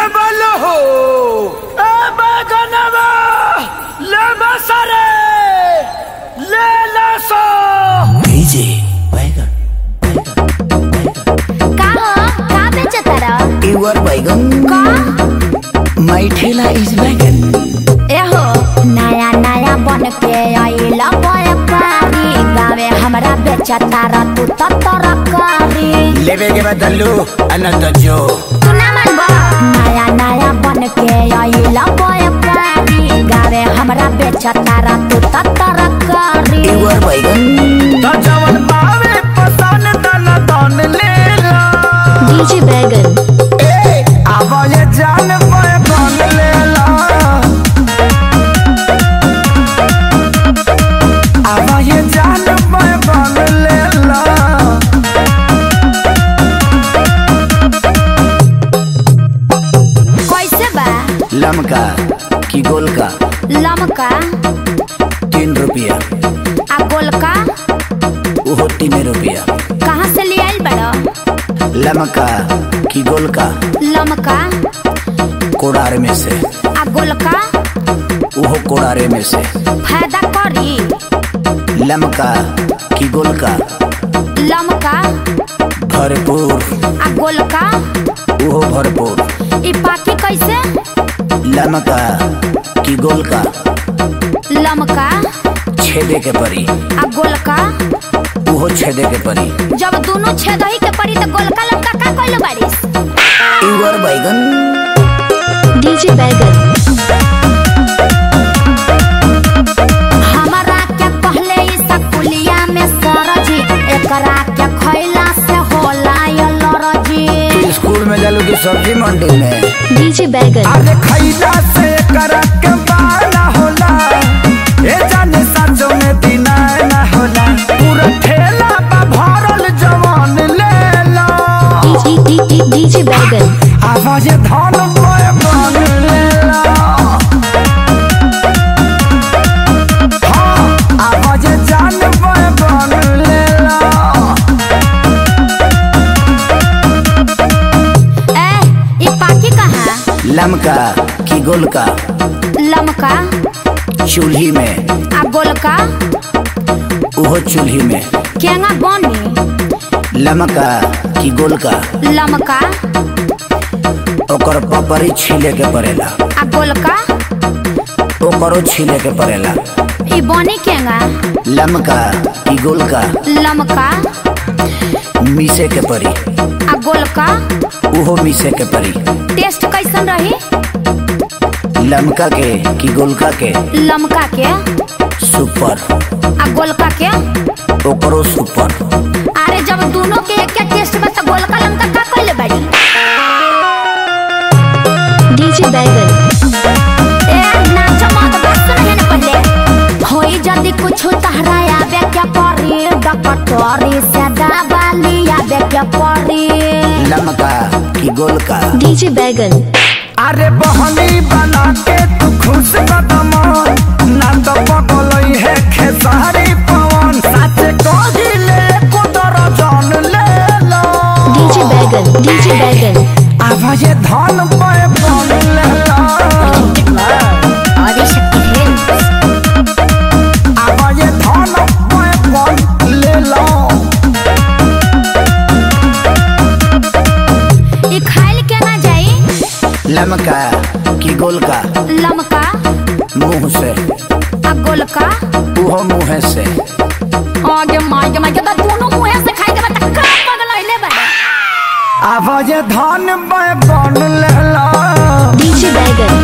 लेवल हो ए बैगनवा ले बसरे ले लसो भेजे बैगन का हो का बेचतारा युवर बैगन का माई ठेला इज बैगन एहो नया नया बन के आइला व्यापारी गावे हमरा बेचतारा तू तो तरकारी लेवे के बदलू अनंत जो तू ना मानबो नया नया बन के आइला व्यापारी गावे हमरा बेचतारा तू तो तरकारी युवर बैगन त जवन पावे पसन दन दन ले ला डीजे बैगन ए आवा ये जान बैगन ले ला आवा ये जान बैगन ले ला कैसे बा लमका की गोल का लमका तीन रुपया आ गोलका वो तीन रुपया कहाँ से ले आइल बड़ो लमका की गोल का लमका कोड़ार में से आ गोलका वो कोड़ारे में से फायदा करी लमका की गोल का लमका भरपूर आ गोलका वो भरपूर ई पाकी कैसे लमका की गोल का लमका छेदे के परी आ गोलका वो छेदे के परी जब दोनों छेदही के पड़ी तो गोलका लमका का कइले बारिस युवर बैगन डीजे बैगन हमारा क्या पहले ई सकुलिया में सरजी एकरा क्या खैला से होला ये लरजी तू स्कूल में जालू की सब्जी मंडी में डीजे बैगन अरे खैला से करक के बाला होला ए जाने सचो में दिना ना होला पूरा ठेला बा भरल जवान ले ला डीजे बैगन आवाज धन बोए बन ले ला हाँ, आवाज जान बोए बन ले ला ए ई पाकी कहाँ लमका की गोल का लमका चूल्ही में आ गोलका वो चूल्ही में केंगा बनी लमका की गोल का लमका ओकर पपरी छीले के पड़ेला आ गोलका ओकरो छीले के पड़ेला ई बनी केंगा लमका की गोल का लमका मीसे के परी आ गोलका उहो मीसे के परी टेस्ट कैसन रही लमका के की गोलका के लमका के सुपर आ गोलका के ओकरो सुपर अरे जब दोनों के एक टेस्ट में तो गोलका लमका का कइले बाड़ी डीजे बैगन ए नाच मत बस नहीं न पहले होई जदी कुछ तहरा आवे क्या परी डकटोरी से दबाली आवे क्या परी लमका की गोल का डीजे बैगन अरे बहनी बना के तू खुश कदम ना तो पगलई है खेसारी पवन सच कहिले कुदर जान ले लो डीजे बैगन डीजे बैगन आवाज धन पे बन ले लो आदि शक्ति है आवाज धन पे बन ले लो ई खाइल के ना जाई लमका की गोल का लमका मुंह से आ गोलका उहो मुंह से आगे मागे मागे तो दोनों मुंह से खाई के बता का पगल होइले बा आवाज धन पे बन ले लो डीजे बैगन